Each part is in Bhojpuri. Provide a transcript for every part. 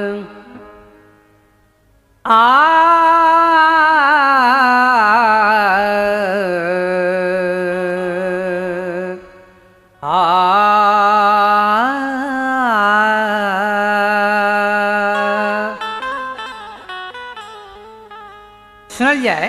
आ आ सुनल जाए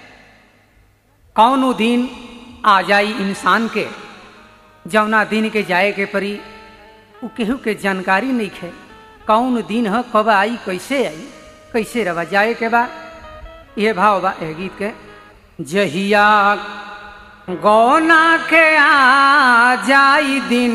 कौनो दिन आ जाई इंसान के जौना दिन के जाए के परी उ केहू के जानकारी नहीं है कौन दिन ह कब आई कैसे आई कैसे रवा जाए के बा ये भाव बा एह गीत के जहिया गौना के आ जाई दिन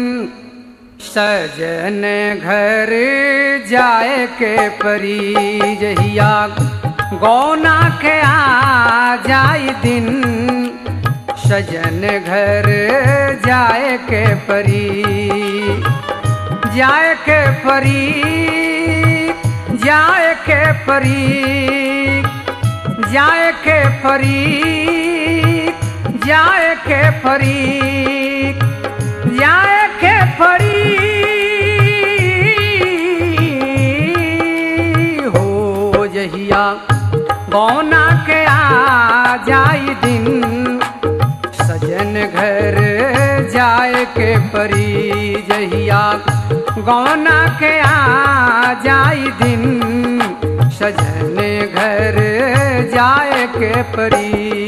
सजन घर जाए के परी जहिया गौना के आ जाई दिन सजन घर जाए के परी जाए के परी जाए के परी जाए के परी जाए के परी जाए के परी हो जहिया गौना के आ जाई दिन सजन घर जाए के परी जहिया गौना के आ जाई दिन सजन घर जाए के परी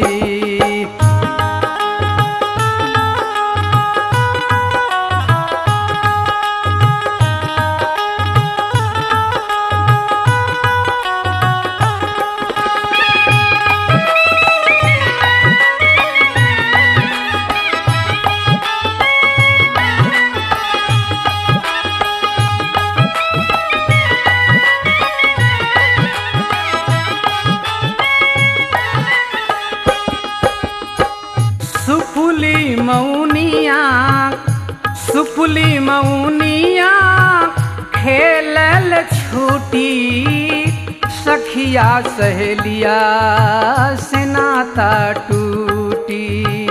सुपुली मौनिया सुपुली मौनिया खेलल छूटी सखिया सहेलिया से नाता टूटी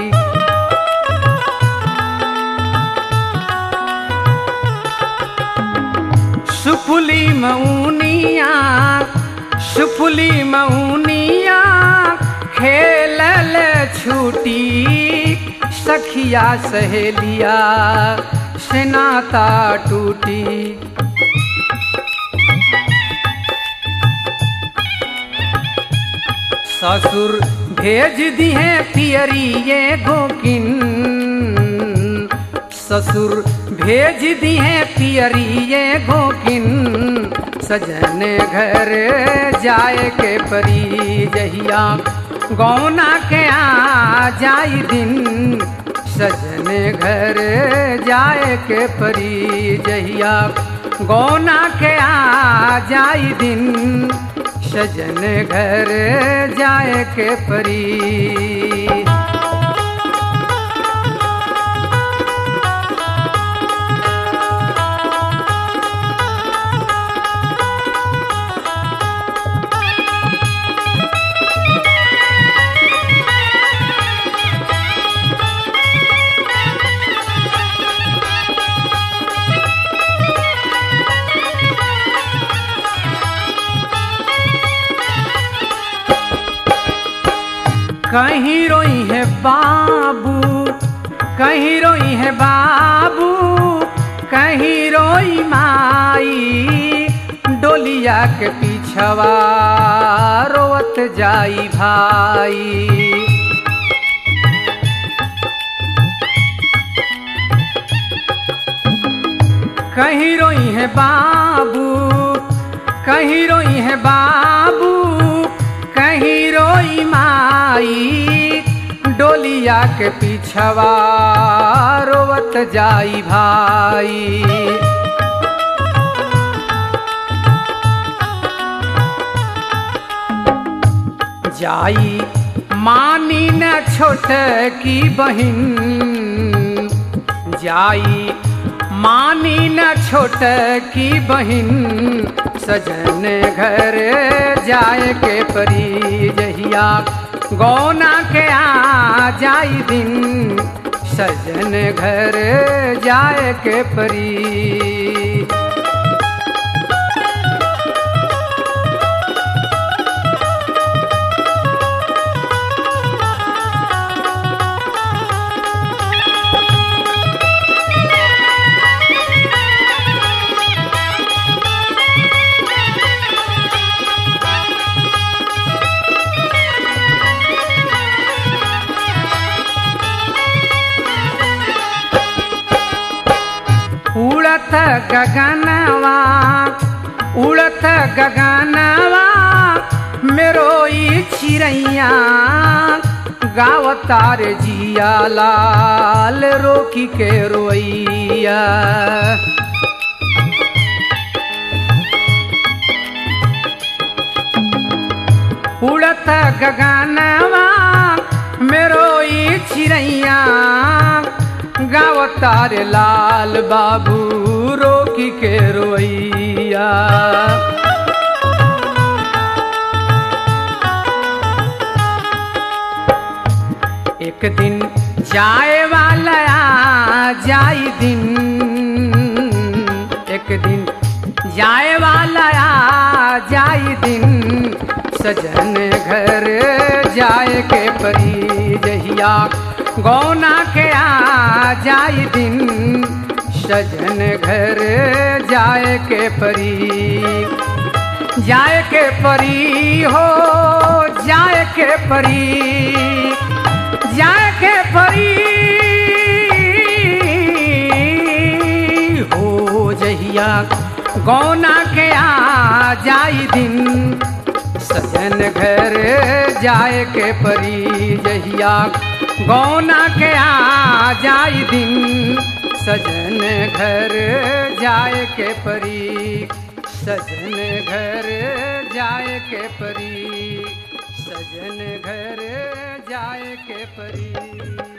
सुपुली मौनिया सुपुली मौनिया खेलल छूटी सखिया सहेलिया से नाता टूटी ससुर भेज दिए पियरी ये गोकिन ससुर भेज दिए पियरी ये गोकिन सजन घर जाए के परी जहिया गौना के आ जाई दिन सजन घर जाए के परी जहिया गौना के आ जाई दिन सजन घर जाए के परी कहीं रोई है बाबू कहीं रोई है बाबू कहीं रोई माई डोलिया के पीछवा रोवत जाई भाई कहीं रोई है बाबू कहीं रोई है बाबू कहीं रोई माई डोलिया के पीछवा रोवत जाई भाई जाई मानी न छोट की बहिन जाई मानी न छोट की बहिन सजन घर जाए के परी जहिया गौना के आ जाई दिन सजन घर जाए के परी गगनवा उड़त गगनवा मेरो ई चिड़ैया गावतार जिया लाल रोकी के रोइया उड़त गगनवा मेरो ई चिड़ैया गावतार लाल बाबू रोकी के रोइया एक दिन जाए वाला आ जाई दिन एक दिन जाए वाला आ जाई दिन सजन घर जाए के परी जहिया गौना के आ जाई दिन सजन घर जाए के परी जाए के परी हो जाए के परी जाए के परी हो जहिया गौना के आ जाई दिन सजन घर जाए के परी जहिया गौना के आ जाई दिन सजन घर जाए के परी सजन घर जाए के परी सजन घर जाए के परी